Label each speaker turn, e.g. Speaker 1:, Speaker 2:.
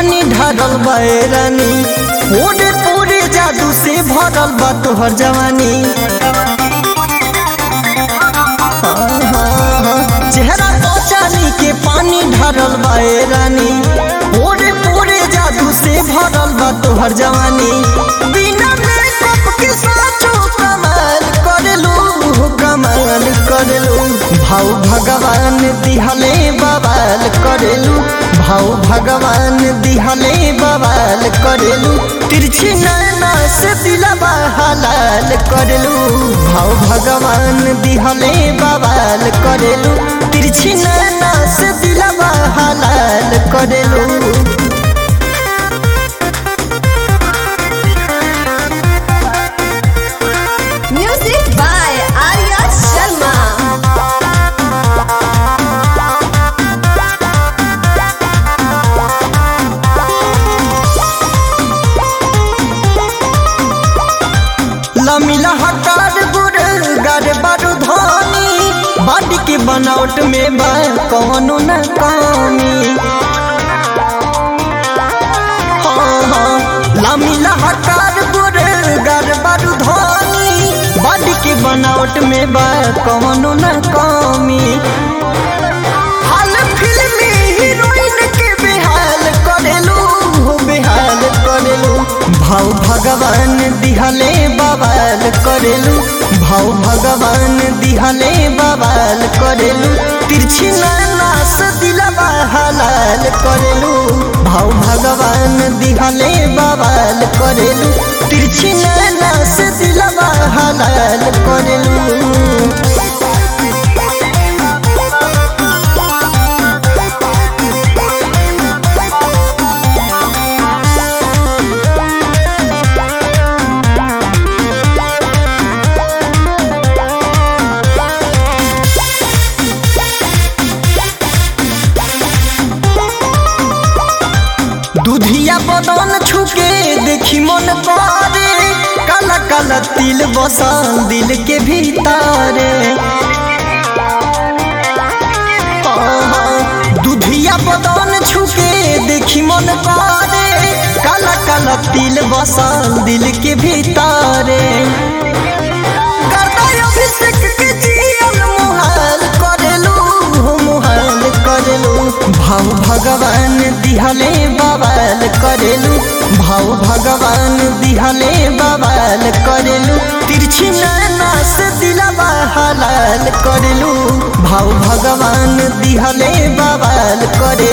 Speaker 1: पानी ढारल बा ए रानी पूरे पूरे जादू से भरल बा तोहर जवानी चेहरा तो चांदी के पानी ढारल बा ए रानी पूरे पूरे जादू से भरल बा तोहर जवानी बिना मेकअप के साचो कमाल करेलू कमाल करेलू भाव भगवान दिहले बवाल करेलू भाव भगवान दिहले बवाल करेलू तिरछी नैना से दिलवा हलाल करेलू भाव भगवान दिहले बवाल करेलू तिरछी नैना से दिलवा हलाल करेलू
Speaker 2: Music by Arya Sharma.
Speaker 1: लमिला हकार गुर गर बारू धानी बाटी के बनावट में बा कौनो न कमी हाँ, हाँ, लमिला हकार गुर गर बारू धानी बाटी के बनावट में बा कौनो न कमी हाल फिल्मी हीरोइन के बेहाल करेलू हो बेहाल करेलू भाव भगवान दिहले बवाल करेलू भाव भगवान दिहले बवाल करेलू तिरछी नैना से दिलवा हलाल करेलू भाव भगवान दिहले बवाल करेलू तिरछी नैना से दिलवा हलाल करेलू दुधिया बदन छुके देखी मन करे काला काला तिल बसल दिल के भीतरे दुधिया बदन छुके देखी मन करे काला काला तिल बसल दिल के भीतरे करता अभिषेक के जियल मुहाल करेलू मुहाल करेलू भाव भगवान दिहले बवाल करेलू भाव भगवान दिहले बवाल करेलू तिरछी नैना से दिलवा हलाल करेलू भाव भगवान दिहले बवाल करे